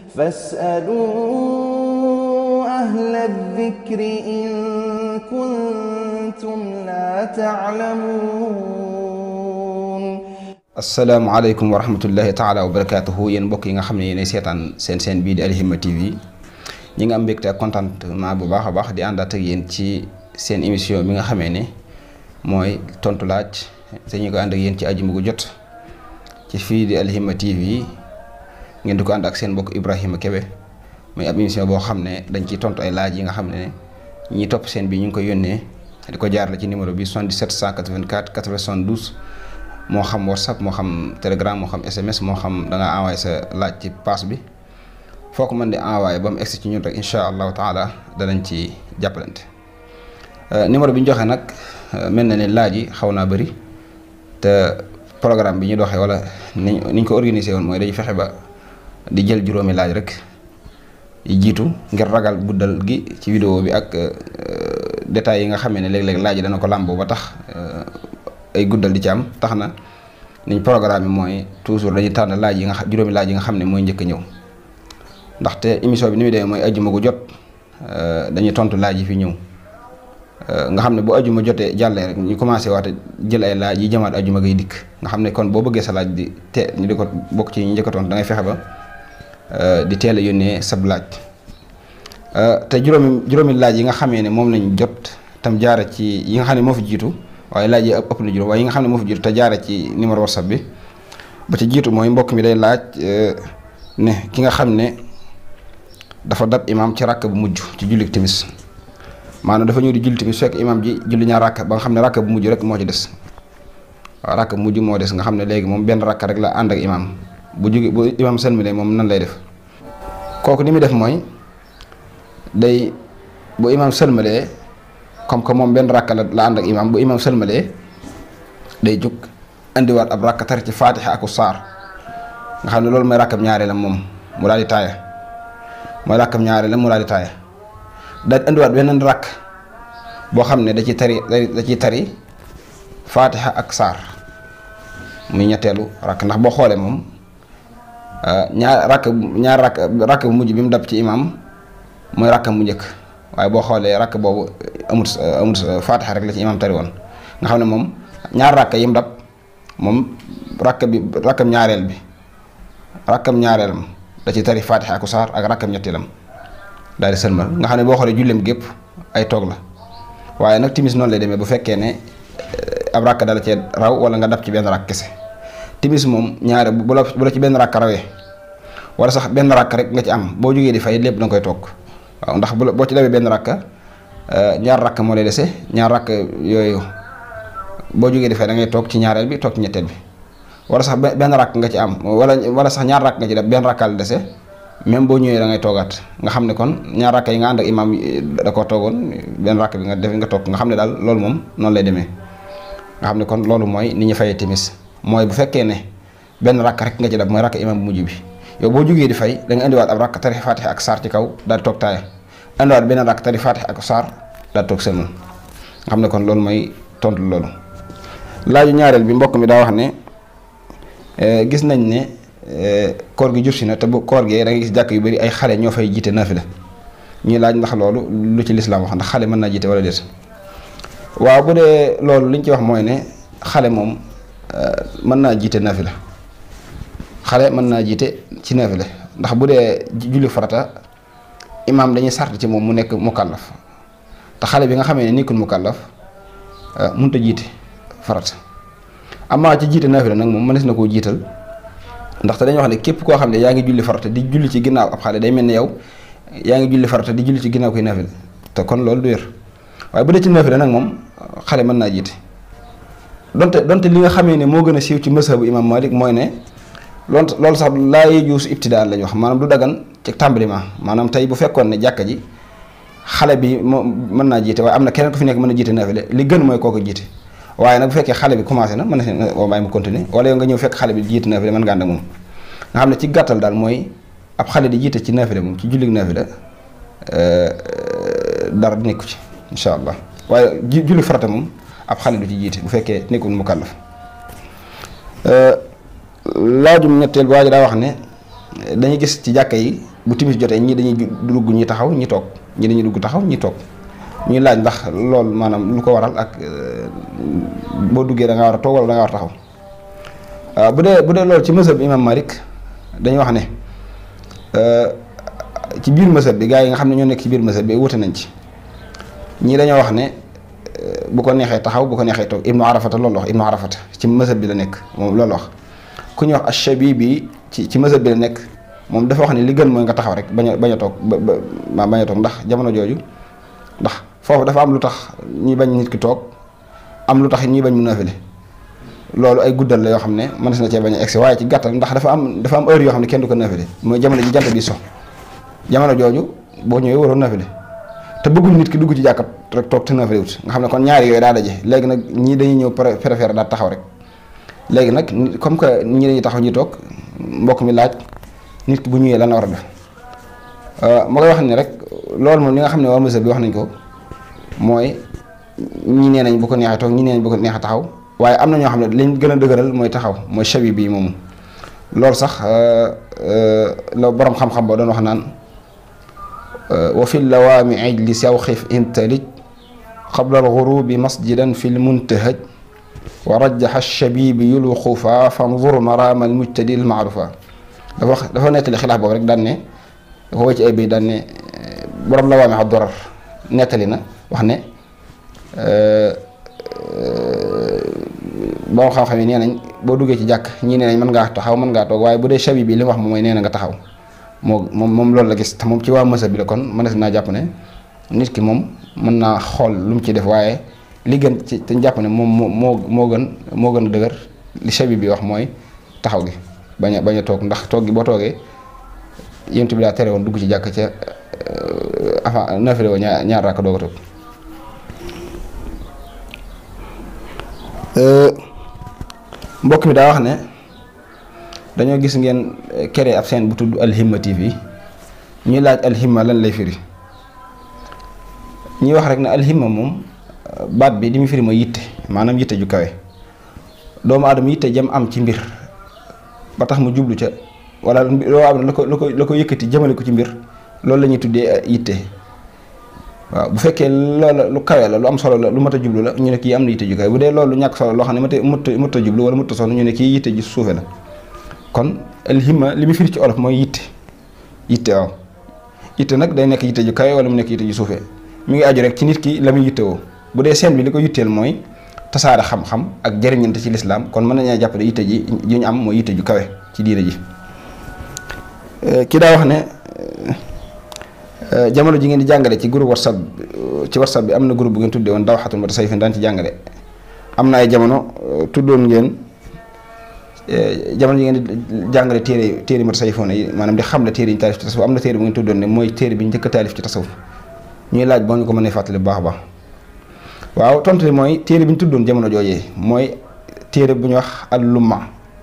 فاسألوا أهل الذكر إن كنتم لا تعلمون asalaamaaleykum wa rahmatullahi taala wa barakaatuhu yéen mbokk yi nga xam ne yéenay seetaan seen seen bii di Alhimma TV ñi nga am mbégte ak contentement bu baax a baax di àndaat ak yéen ci seen émission bi nga xamee ne mooy tontu laaj te ñu ko ànd ak yéen ci àjjuma gu jot ci fii di Alhimma TV ngeen di ko ànd ak seen mbokk Ibrahima Kebe muy ab émission boo xam ne dañ ciy tontu ay laaj yi nga xam ne ñi topp seen bi ñu ngi koy yónnee di ko jaarale ci numéro bi 77 184 92. moo xam whatsapp moo xam telegram moo xam sms moo xam da nga envoyé sa laaj ci pass bi foo ko mën di envoyé ba mu egsi ci ñun rek incha allahu taala danañ ci jàppalante numéro bi ñu joxe nag mel na ne laaj yi xaw naa bëri te programme bi ñu doxee wala ni ñu ko organisé woon mooy dañu fexe ba di jël juróomi laaj rek yi jiitu ngir ragal guddal gi ci vidéo bi ak détails yi nga xamee ne léeg-léeg laaj yi dana ko làmboo ba tax ay guddal di ci am tax na niñ programme bi mooy toujours dañuy tànn laaj yi nga xam juróomi laaj yi nga xam ne mooy njëkk a ñëw ndaxte émission bi ni muy demee mooy ajjuma gu jot dañuy tontu laaj yi fi ñëw nga xam ne bu ajjuma jotee jàllee rek ñu commencé waate jël ay laaj yi jëmaat ajjuma gay dikk nga xam ne kon boo bëggee sa laaj di te ñu di ko bokk ci ñu njëkk a tontu da ngay fexe ba di teel a yónnee sab laaj te juróomi juróomi laaj yi nga xamee ne moom lañ jot tam jaare ci yi nga xam ne moo fi jiitu waaye laaj yi ëpp na juróom waaye yi nga xam ne moo fi jiitu te jaare ci numéro whatsapp bi ba ci jiitu mooy mbokk mi day laaj ne ki nga xam ne dafa dab imaam ci ràkk bu mujj ci julli timis maanaam dafa ñëw di julli timis fekk imaam ji julli ñaar ràkk ba nga xam ne ràkk bu mujj rek moo ci des waaw ràkk bu mujj moo des nga xam ne léegi moom benn ràkk rek la ànd ak imaam bu jóge bu imaam sëlmale moom nan lay def kooku ni muy def mooy day bu imaam sëlmalee comme que moom benn rakka la la ànd ak imaam bu imaam sëlmalee day jóg indiwaat ab rakka tari ci faatixa aku saar nga xam ne loolu mooy rakkam ñaareelam moom mu daal di taaya mooy rakkam ñaareelam mu daal di taaya daal di indiwaat beneen rakk boo xam ne da ciy tari da ciy tari faatixa ak saar muy ñetteelu rakk ndax boo xoolee moom ñaar rakk ñaar rakk rakk bu mujj bi mu dab ci imaam mooy rakkam mu njëkk waaye boo xoolee rakk boobu amut amut faatixa rek la ci imaam tari woon nga xam ne moom ñaar rakk yim dab moom rakk bi rakkam ñaareel bi rakkam ñaareelam da ci tari faatixa ak saar ak rakkam ñetteelam daal di sëlmal nga xam ne boo xoolee julleem gépp ay toog la waaye nag timis noonu lay demee bu fekkee ne ab rakk dala cee raw wala nga dab ci benn rakk kese timis moom ñaare bu la bu la ci benn rakk rawee wala sax benn rakk rek nga ci am boo jógee di fay lépp da nga koy toog waaw ndax bu boo ci dawee benn rakka ñaar rakk moo lay dese ñaar rakk yooyu boo jógee defee da ngay toog ci ñaareel bi toog ci ñetteel bi wala sax benn rakk nga ci am wala wala sax ñaar rakk nga ci def benn rakkaal dese même boo ñëwee da ngay toogaat nga xam ne kon ñaar rakk yi nga ànd ak imaam da koo toogoon benn rakk bi nga def nga toog nga xam ne daal loolu moom noonu lay demee nga xam ne kon loolu mooy ni ñu fayee timis mooy bu fekkee ne benn rakk rek nga ci def mooy rakk imaam bu mujj bi yow boo jógee di fay da nga indiwaat ab rakk tari faatixa ak saar ci kaw daal di toog taaya indiwaat beneen rakk tari faatixa ak saar daal di toog sëlmal nga xam ne kon loolu mooy tontu loolu. laaju ñaareel bi mbokk mi daa wax ne gis nañ ne koor gi jur si na te bu koor gee da nga gis jàkk yu bari ay xale ñoo fay jiite naafila ñuy laaj ndax loolu lu ci lislaam wax ndax xale mën naa jiite wala déet waaw bu dee loolu li ñu ci wax mooy ne xale moom mën naa jiite naafila xale mën naa jiite ci naafila ndax bu dee julli farata imaam dañuy sart ci moom mu nekk mukallaf te xale bi nga xamee ne nekkul mukallaf mënut a jiite farata amaa ci jiite naafila nag moom mënees na koo jiital ndaxte dañuy wax ne képp koo xam ne yaa ngi julli farata di julli ci ginnaaw ab xale day mel ni yow yaa ngi julli farata di julli ci ginnaaw koy naafila te kon loolu du wér waaye bu dee ci naafila nag moom xale mën naa jiite donte donte li nga xamee ne moo gën a siiw ci mazhabu imam Malik mooy ne loolu loolu sax laa yajuuzu ibtidaan lañu wax maanaam du dagan ci tàmbaliment maanaam tey bu fekkoon ne jàkka ji xale bi moo mën naa jiite waaye am na keneen ku fi nekk mën a jiite naafila li gën mooy kooku jiite waaye nag bu fekkee xale bi commencé na mën na woo bàyyi mu continuer wala yow nga ñëw fekk xale bi jiite naafila mën nga ànd ak moom nga xam ne ci gàttal daal mooy ab xale di jiite ci naafila moom ci jullig naafila dara di nekku ci incha allah waaye julli farata moom ab xale du ci jiite bu fekkee nekkul mukallaf laajum ñetteel waa ji daa wax ne dañuy gis ci jàkka yi bu timis jotee ñii dañuy dugg ñi taxaw ñi toog ñi dañuy dugg taxaw ñi toog ñuy laaj ndax loolu maanaam lu ko waral ak boo duggee da nga war a toog wala da nga war a taxaw waaw bu dee bu dee loolu ci mësëb imam Malik dañuy wax ne ci biir mësëb bi gaa yi nga xam ne ñoo nekk ci biir mësëb bi wute nañ ci ñii dañoo wax ne bu ko neexee taxaw bu ko neexee toog ibnu arafata loolu wax ibnu arafata ci mësëb bi la nekk moom loolu wax ku ñuy wax ash-Shabibi ci ci mësëb bi la nekk moom dafa wax ne li gën mooy nga taxaw rek bañ a bañ a toog ba ba bañ a toog ndax jamono jooju ndax foofu dafa am lu tax ñuy bañ nit ki toog am lu tax ñuy bañ mu naafile loolu ay guddal la yoo xam ne mënees na cee bañ a egsi waaye ci gàttal ndax dafa am dafa am heure yoo xam ne kenn du ko naafile mooy jamono ji jant bi so jamono jooju boo ñëwee waroon naafile te bëggul nit ki dugg ci jàkkat rek toog te naafile wut nga xam ne kon ñaari yooyu daa daje léegi nag ñii dañuy ñëw préféré daal taxaw rek léegi nag comme que ñii dañuy taxaw ñi toog mbokk mi laaj nit ki bu ñëwee lan la war a def ma koy wax ni rek loolu moom li nga xam ne waa mësëb bi wax nañ ko mooy ñi nee nañ bu ko neexee toog ñi nee nañ bu ko neexee taxaw waaye am na ñoo xam ne liñ gën a dëgëral mooy taxaw mooy shabi bii moomu loolu sax la borom xam-xam boo doon wax naan wa fi lawaami ijli sawxif intalij qabla alxurubi masjidan fi lmuntahaj wa rajaxa shabibi yulwuqufa fanzur marama almujtadi almaarufa dafa wax dafa nettali xilaaf boobu rek daan ne dafa woo ci ay bi daan ne borom lawaami xa dorar nettali na wax ne boo xam-xam yi nee nañ boo duggee ci jàkk ñii nee nañ mën ngaa taxaw mën ngaa toog waaye bu dee shabi bi li mu wax moom mooy nee na nga taxaw moo moom moom loolu la gis te moom ci waa mësa bi la kon mënees naa jàpp ne nit ki moom mën naa xool lu mu ci def waaye li gën ci te jàpp ne moom moo moo moo gën moo gën a dëgër li shabi bi wax mooy taxaw gi bañ a bañ a toog ndax toog gi boo toogee yént bi daa tere woon dugg ci jàkk ca avant nafile woo ñaar ñaar raaka doog a toog mbokk mi daa wax ne dañoo gis ngeen créé ab scène bu tudd Alhimma TV ñuy laaj alhimma lan lay firi ñuy wax rek ne alhimma moom baat bi li muy firi mooy yitte maanaam yitte ju kawe doomu aadama yitte jëm am ci mbir ba tax mu jublu ca wala loo am la ko la ko la ko yëkkati jëmale ko ci mbir loolu la ñuy tuddee yitte waaw bu fekkee loola lu kawe la lu am solo la lu mat a jublu la ñu ne kii am na yitte ju kawe bu dee loolu lu ñàkk solo loo xam ne mata mut mut a jublu wala mut a sonn ñu ne kii yitte ju suufe la kon alhimma li muy firi ci olof mooy yitte yitte waaw yitte nag day nekk yitte ju kawe wala mu nekk yitte ju suufe mi ngi aju rek ci nit ki la muy yitte woo bu dee seen bi li ko yitteel mooy tasaare xam-xam ak jëriñante ci lislaam kon mën nañoo jàpp ne yitte ji ji ñu am mooy yitte ju kawe ci diina ji ki daa wax ne jamono ji ngeen di jàngale ci groupe whatsapp ci whatsapp bi am na groupe bu ngeen tuddee woon daw xatul ma tasay fi daan ci jàngale am na ay jamono tuddoon ngeen jamono ji ngeen di jàngale téere téere ma tasay foon yi maanaam di xam ne téere yi ñu taalif ci tasawuf am na téere bu ngeen tuddoon ne mooy téere bi ñu njëkk a taalif ci tasawuf ñuy laaj boo ñu ko mënee fàttali bu baax a baax waaw tontu li mooy téere bi ñu tuddoon jamono joojee mooy téere bu ñu wax al-lumma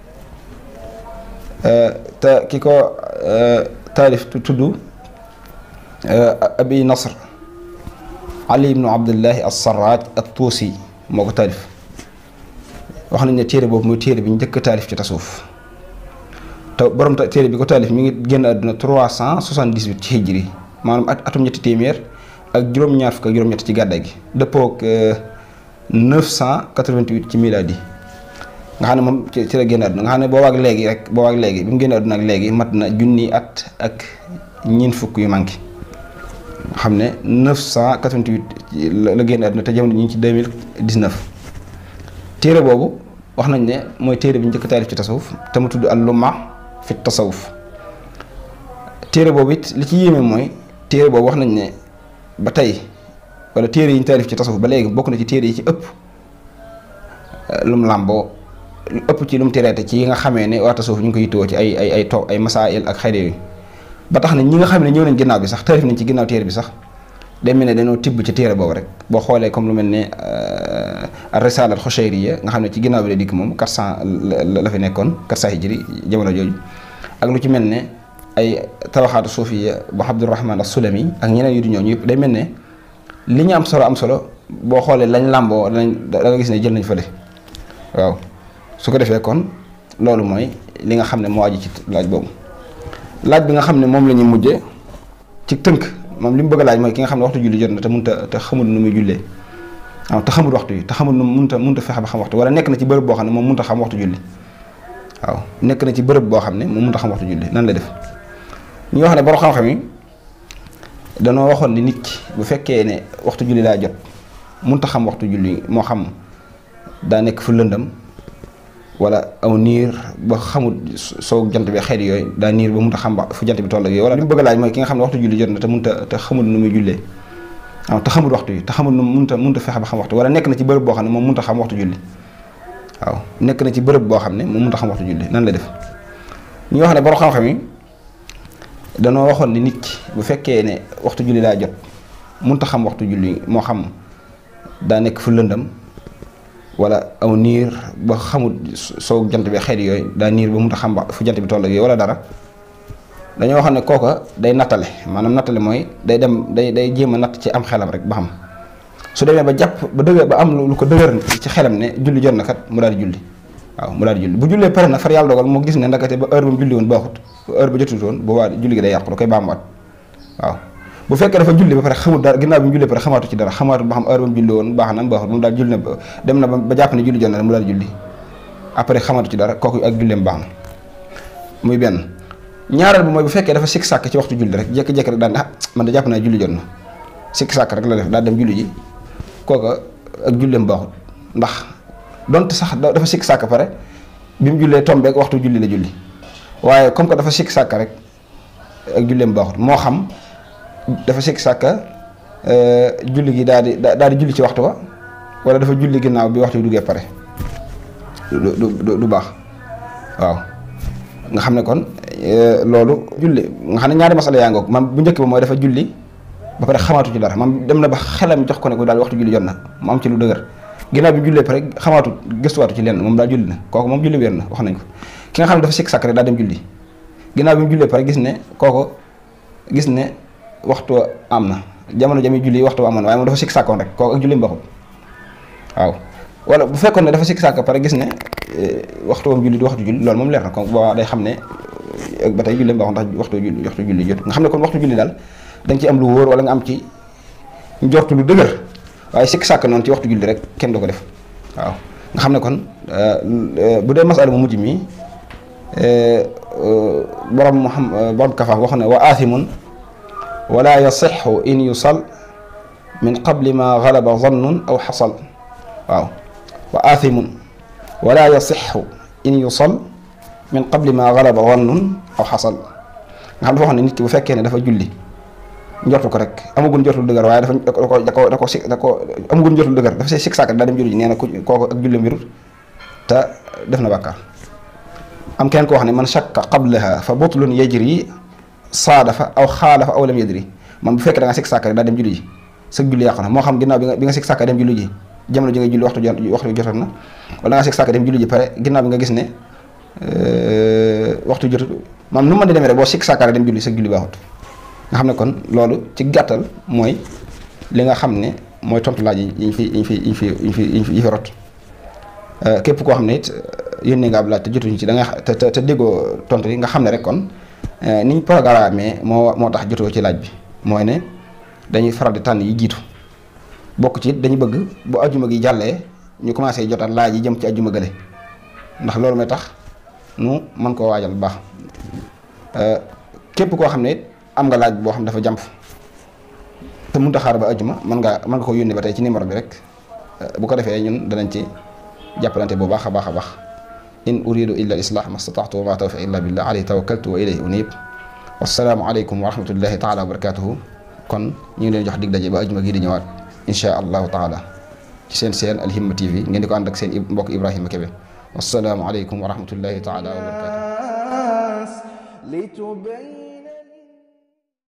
te ki ko taalif tudd abi nasr ali ibnu abdullahi as-sarraj at-tuusi moo ko taalif wax nañ ne téere boobu mooy téere bi ñu njëkk a taalif ci tasawuf te borom téere bi ko taalif mi ngi génn àdduna trois cent soixante-dix-huit ci hijri maanaam at atum ñetti téeméer ak juróom-ñaar fukk ak juróom-ñett ci gàddaay gi dëppoo ak 988 ci miladi nga xam ne moom ci la génn àdduna nga xam ne booba ak léegi rek booba ak léegi bi mu génn àdduna ak léegi mat na junni at ak ñeent fukk yu manqué nga xam ne 988 la génn àdduna te jamono ñu ngi ci 2019 téere boobu wax nañ ne mooy téere bi njëkk taalif ci tasawuf te mu tudd al-lumma fi tasawuf téere boobu it li ci yéeme mooy téere boobu wax nañ ne ba tey wala téere yi ñu taalif ci tasawuf ba léegi bokk na ci téere yi ci ëpp lum làmboo ëpp ci lu mu tereete ci yi nga xamee ne waa tasawuf ñu ngi ko yittewoo ci ay ay ay to ay masail ak xayde yooyu ba tax na ñi nga xam ne ñëw nañ ginnaaw bi sax taalif nañ ci ginnaaw téere bi sax day mel ne dañoo tibb ci téere boobu rek boo xoolee comme lu mel ne risala al xushayriya nga xam ne ci ginnaaw bi la dikk moom 400 la fi nekkoon 400 hijri jamono jooju ak lu ci mel ne ay tabaxaatu suufiya bu Abdurahman as-Sulami ak ñeneen yu di ñëw ñu day mel ne li ñu am solo am solo boo xoolee lañ làmboo lañ da nga gis ne jël nañ fële waaw su ko defee kon loolu mooy li nga xam ne moo aju ci laaj boobu laaj bi nga xam ne moom la ñuy mujje ci tënk moom li mu bëgg a laaj mooy ki nga xam ne waxtu julli jot na te mënta te xamul nu muy jullee waaw te xamul waxtu yi te xamul nu mënta mënta fexe ba xam waxtu wala nekk na ci bërëb boo xam ne moom mënta xam waxtu julli waaw nekk na ci bërëb boo xam ne moom mënta xam waxtu julli nan la def ñu wax ne borom xam-xam yi danoo waxoon ni nit ki bu fekkee ne waxtu julli laa jot mënta xam waxtu julli moo xam daa nekk fu lëndam wala aw niir ba xamul soo jant bi xeet yooyu daa niir ba mënta xam ba fu jant bi toll ak yooyu wala li mu bëgg a laaj mooy ki nga xam ne waxtu julli jot na te mënta te xamul nu muy jullee waaw te xamul waxtu yi te xamul nu mënta mënta fexe ba xam waxtu wala nekk na ci bërëb boo xam ne moom mënta xam waxtu julli waaw nekk na ci bërëb boo xam ne moom mënta xam waxtu julli nan la def ñu wax ne borom xam-xam yi danoo waxoon ni nit ki bu fekkee ne waxtu julli laa jot mënta xam waxtu julli moo xam daa nekk fu lëndam wala aw niir ba xamul soo jant bi xeet yooyu daa niir ba mënta xam ba fu jant bi toll ak yooyu wala dara dañoo wax ne kooka day nattale maanaam nattale mooy day dem day day jéem a natt ci am xelam rek ba xam su demee ba jàpp ba dëgër ba am lu ko dëgër ci xelam ne julli jot na kat mu daal di julli waaw mu daal di julli bu jullee pare na far yàlla dogal mu gis ne ndakate ba heure ba mu julli woon baaxut heure ba jotut woon boobaa julli gi day yàqu da koy baamuwaat waaw bu fekkee dafa julli ba pare xamul dara ginnaaw bi mu jullee pare xamaatu ci dara xamaatu ba xam heure ba mu julli woon baax na baaxut moom daal julli na dem na ba jàpp ne julli jot na mu daal di julli après xamaatu ci dara kooku ak julleem baax na muy benn ñaareel bi mooy bu fekkee dafa sikk sàkk ci waxtu julli rek jékki-jékki rek daan ne ah man da jàpp naa julli jot na sikk sàkk rek la def daal dem julli ji kooka ak julleem baaxut ndax donte sax dafa sikk sàkk pare bi mu jullee tombeek waxtu julli la julli waaye comme que dafa sikk sàkk rek ak julleem baaxut moo xam dafa sikk sàkk julli gi daal di daal di julli ci waxtu wa wala dafa julli ginnaaw bi waxtu yu duggee pare du du du baax waaw nga xam ne kon loolu julli nga xam ne ñaari masala yaa ngoog man bu njëkk ba mooy dafa julli ba pare xamaatu ci dara man dem na ba xelam jox ko ne ko daal waxtu julli jot na mu am ci lu dëgër ginnaaw bi jullee pare xamaatu gëstuwaatu ci lenn moom daal julli na kooku moom julli wér na wax nañ ko ki nga xam ne dafa sikk sàkk rek daa dem julli ginnaaw bi mu jullee pare gis ne kooku gis ne waxtu am na jamono jami julli waxtu amoon waaye moom dafa sikk sàkkoon rek kooku ak julli mbaxut waaw wala bu fekkoon ne dafa sikk sàkk pare gis ne waxtu wam julli du waxtu julli loolu moom leer na kon boo day xam ne ba tey julli mbaxut ndax waxtu julli waxtu julli jot nga xam ne kon waxtu julli daal da nga ci am lu wóor wala nga am ci njortu lu dëgër waaye sikk sàkk noonu ci waxtu julli rek kenn du ko def waaw nga xam ne kon bu dee masala mu mujj mi borom mu xam borom kafa wax ne wa aathimun wala yasixu in yusal min qabli ma galaba zannun aw xasal waaw wa aathimun wala yasixu in yusal min qabli ma galaba zannun aw xasal nga xam dafa wax ne nit ki bu fekkee ne dafa julli njortu ko rek amagul njortu dëgër waaye dafa da ko da ko da ko si da ko amagul njortu dëgër dafa see sikk sàkk daa dem julli ji nee na ku kooku ak julli mbirut te def na bàkkaar am kenn ko wax ne man shakka qablaha fa butlun yajri saadafa aw xaalafa aw lam yadri man bu fekkee da nga sikk sàkk rek daa dem julli ji sa julli yàqu na moo xam ginnaaw bi nga bi nga sikk sàkk dem julli ji jamono ji nga julli waxtu waxtu jotoon na wala nga sikk sàkk dem julli ji pare ginnaaw bi nga gis ne waxtu jotut maam nu mën di demee rek boo sikk sàkk rek dem julli sa julli baaxut nga xam ne kon loolu ci gàttal mooy li nga xam ne mooy tontu laaj yi ñu fi yi ñu fi yi ñu fi yi fi yi fi rot képp koo xam ne it yónnee nga ab laaj te jotuñu ci da nga te te déggoo tontu yi nga xam ne rek kon ni ñu programme moo moo tax jotoo ci laaj bi mooy ne dañuy faral di tànn yi jiitu bokk ci it dañu bëgg bu ajjuma gi jàllee ñu commencé jotaat laaj yi jëm ci ajjuma gële ndax loolu mooy tax nu mën koo waajal bu baax képp koo xam ne it am nga laaj boo xam dafa jàmp te mënut a xaar ba ajjuma mën nga mën nga ko yónnee ba tey ci numéro bi rek bu ko defee ñun danañ ci jàppalante bu baax a baax a baax in uridu illa al islah ma stataatu wa ma tawfiq illa billah alayhi tawakkaltu wa ilayhi unib wassalaamu aleykum wa rahmatullahi taala wa barakatuhu kon ñu ngi leen jox dig daje ba ajjuma gii di ñëwaat insha allahu taala ci seen seen alhimma tv ngeen di ko ànd ak seen mbokk ibrahima kebe wassalaamu aleykum wa rahmatullahi taala wa barakatuhu